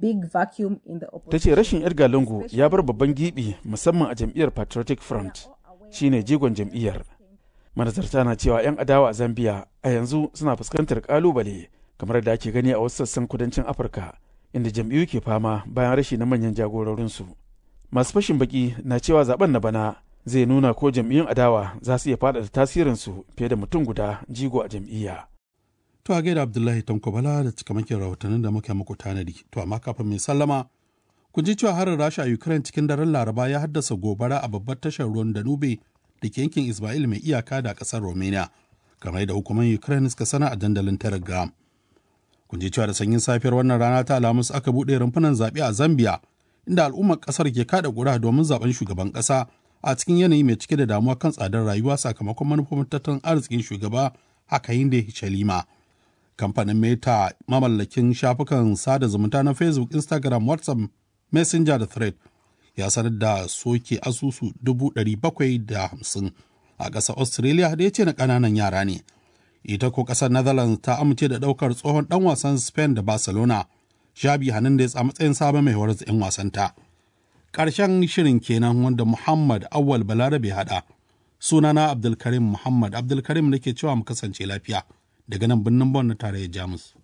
big vacuum in the Ta opposition. ce rashin Edgar Lungu ya bar babban gibi musamman a jam'iyyar Patriotic Front shine jigon jam'iyyar. Manazarta na cewa 'yan adawa a Zambia a yanzu suna fuskantar kalubale kamar da ake gani a wasu sassan kudancin Afirka inda jam'iyyu ke fama bayan rashi na manyan jagororinsu. Masu fashin baki na cewa zaben na bana zai nuna ko jam'iyyun adawa za su iya faɗaɗa tasirinsu fiye da mutum guda jigo a jam'iyya. To a gaida Abdullahi Tanko Bala da cikamakin rahotannin da muka muku tanadi. To amma kafin mai sallama, kun ji cewa harin Rasha a Ukraine cikin daren Laraba ya haddasa gobara a babbar tashar ruwan Danube da ke yankin Ismail mai iyaka da ƙasar Romania, kamar da hukumar Ukraine suka sana a dandalin Telegram. Kun ji cewa da sanyin safiyar wannan rana ta Alhamis aka buɗe rumfunan zaɓe a Zambia, inda al'ummar ƙasar ke kada ƙuri'a domin zaɓen shugaban ƙasa a cikin yanayi mai cike da damuwa kan tsadar rayuwa sakamakon manufofin tattalin arzikin shugaba Hakainde Hichilema. kamfanin meta mamallakin shafukan sada zumunta na facebook instagram whatsapp messenger da thread ya sanar da soke asusu 750 a ƙasar australia da ya ce na ƙananan yara ne ita ko ƙasar netherlands ta amince da ɗaukar tsohon ɗan wasan spain da barcelona shabi hernandez a matsayin sabon mai horar 'yan wasanta ƙarshen shirin kenan wanda muhammad awal balarabe haɗa sunana abdulkarim muhammad abdulkarim da ke cewa mu kasance lafiya daga nan birnin Bon na tarayyar Jamus.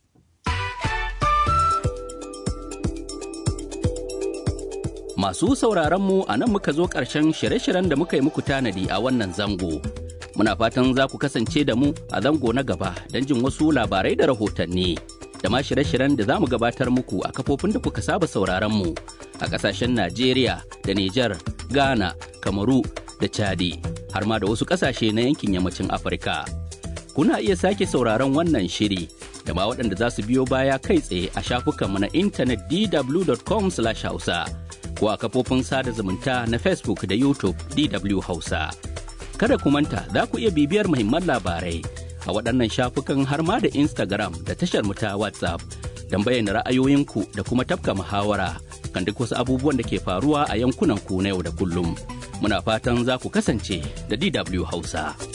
Masu sauraron mu a nan muka zo ƙarshen shirye-shiryen da muka yi muku tanadi a wannan zango. Muna fatan za ku kasance da mu a zango na gaba don jin wasu labarai da rahotanni. Da ma shirye-shiryen da za mu gabatar muku a kafofin da kuka saba sauraron mu a ƙasashen Najeriya da Nijar, Ghana, Kamaru da Chadi, har ma da wasu ƙasashe na yankin yammacin Afirka. kuna iya sake sauraron wannan shiri da ma waɗanda za su biyo baya kai tsaye a shafukanmu na intanet dw.com hausa ko a kafofin sada zumunta na facebook da youtube dw hausa kada ku manta za ku iya bibiyar muhimman labarai a waɗannan shafukan har ma da instagram da tashar mu ta whatsapp don bayyana ra'ayoyinku da kuma tafka muhawara kan duk wasu abubuwan da ke faruwa a yankunan ku na yau da kullum muna fatan za ku kasance da dw hausa.